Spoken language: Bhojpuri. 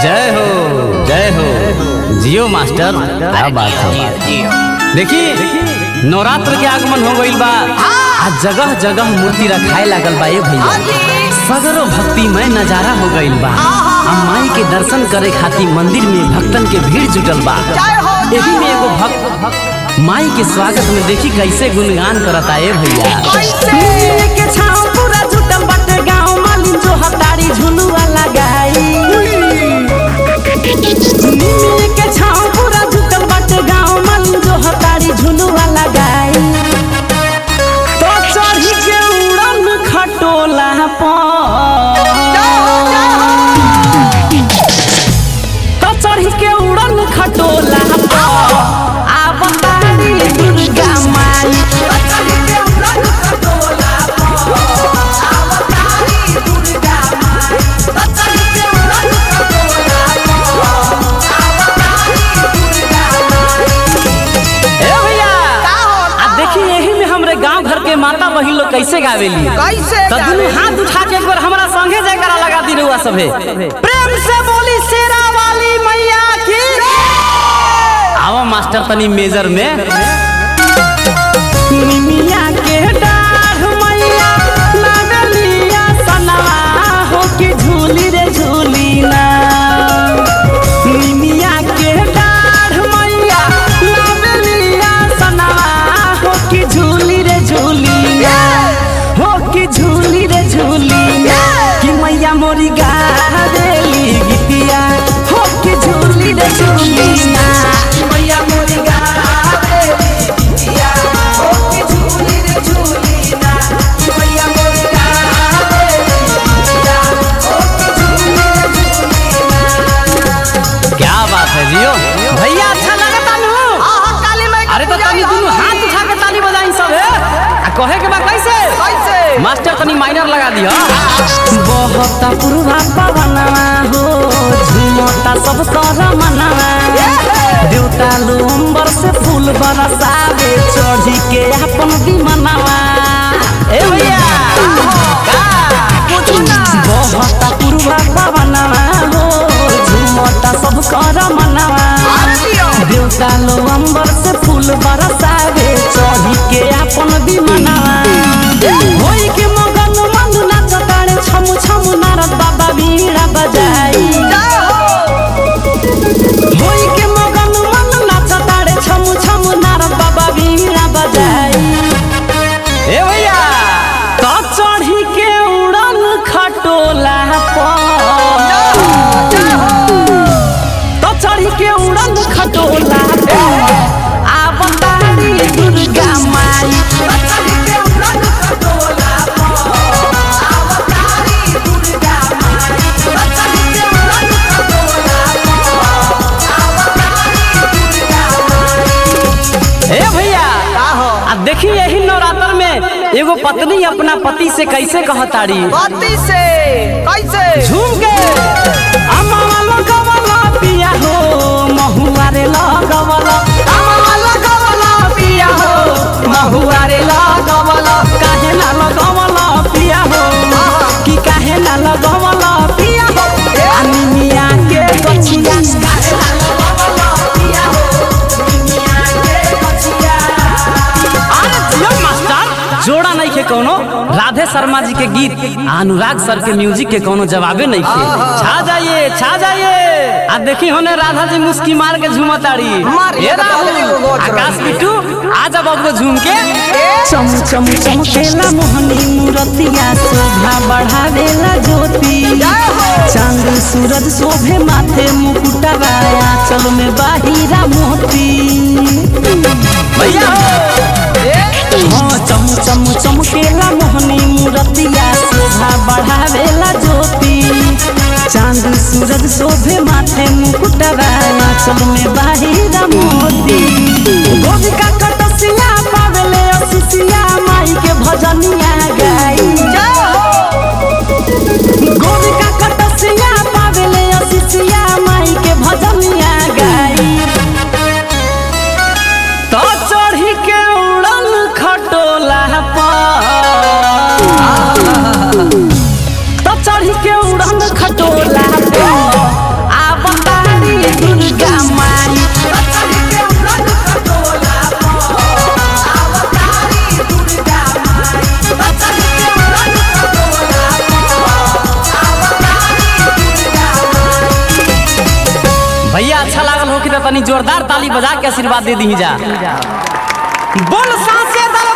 जय हो जय हो जियो मास्टर क्या बात है देखी नवरात्र के आगमन हो गईल बा आज जगह जगह मूर्ति रखाए लागल बा ए भैया सगरो भक्तिमय नजारा हो गईल बा आ माई के दर्शन करे खातिर मंदिर में भक्तन के भीड़ जुटल बा एही में एगो भक्त माई के स्वागत में देखी कैसे गुणगान करता ए भैया नीले के छाँव पूरा जुटल बाटे गाँव मालिन जो हतारी झुलुआ लगाई नीले के छाँव पूरा जुटल बाटे गाँव मालिन जो हतारी झुलुआ लगाई तो चढ़ी के उड़न खटोला पर तो चढ़ी के उड़न खटोला पर आब तारी दुर्गा माई ए भैया आ देखी यही में हमरे गांव घर के माता बहिन लोग कैसे गावेली कैसे तो दुनू हाथ उठा के एक बार हमारा संगे जयकारा लगा दी रहुआ सभे प्रेम से बोली शेरा वाली मैया की आवा मास्टर तनी मेजर में निमिया के डाढ़ मैया नागलिया सनवा हो के झूली रे झूली ना निमिया के डाढ़ मैया नागलिया सनवा हो के झूली रे झूली ना हो के झूली रे झूली ना कि मैया मोरी गा देली गीतिया हो के झूली रे झूली ना मैया मोरी गा देली गीतिया हो के झूली रे झूली ना मैया मोरी गा देली गीतिया हो के झूली रे झूली ना क्या बात है जियो भैया अच्छा लगता नु काली माई अरे तो तनी दुनू हाथ उठा के ताली बजाई सब है आ कहे के बा कैसे कैसे मास्टर तनी माइनर लगा दिया बहुत पुरवा पवनवा हो झुमता सब कर मनवा देवता लोम्बर से फूल बरसावे चढ़ी के अपन विमनवा ए भैया बहुत पुरवा पवनवा हो झुमता सब कर मनवा देवता लो अंबर से फूल बरसावे चढ़ी के अपन विमनवा होई के मगन मन नाच तारे छमु छमु नारद बाबा बीड़ा बजाई होई के मगन मन नाच तारे छमु छमु नारद बाबा बीड़ा बजाई ए भैया तो चढ़ी के उड़न खटोला पर तो चढ़ी के उड़न खटोला पर आब तारी दुर्गा माई ए भैया आ देखी यही नवरात्र में एगो पत्नी अपना पति से कैसे कहताड़ी पति से कैसे झूम के अम्मा लगवला पिया हो महुआ रे लगवला अम्मा लगवला पिया हो महुआ रे लगवला काहे ना लगवला पिया हो कि काहे ना लगवला पिया हो अनिमिया के गछिया काहे ना लगवला पिया हो अनिमिया के गछिया अरे जियो मास्टर जोड़ा नहीं के कोनो राधे शर्मा जी के गीत आ अनुराग सर के म्यूजिक के कोनो जवाबे नहीं के छा जाइए छा जाइए आ देखी होने राधा जी मुस्की मार के झूमताड़ी मारिए ए तो राहुल, राधा जी को गोच आकाश रही है। बिट्टू आ जा बबुआ झूम के चम चम चमकेला मोहनी मूरतिया शोभा बढ़ावेला ज्योति चांद सूरज शोभे माथे मुकुटवा आंचल में बाहिरा मोती भैया हाँ चम चम चमकेला मोहनी मूरतिया शोभा बढ़ावेला ज्योति चांद सूरज शोभे माथे मुकुटवा आंचल में बाहिरा मोती गोविका कटसिया पावेले असिसिया माई के भजनिया गाई गोविका कटसिया पावेले असिसिया माई के भजनिया गाई तो चढ़ी के उड़न खटोला पर तो चढ़ी के उड़न खटोला पे आब लागल हो कि तनी जोरदार ताली बजा के आशीर्वाद दे दी जा बोल सांसे दल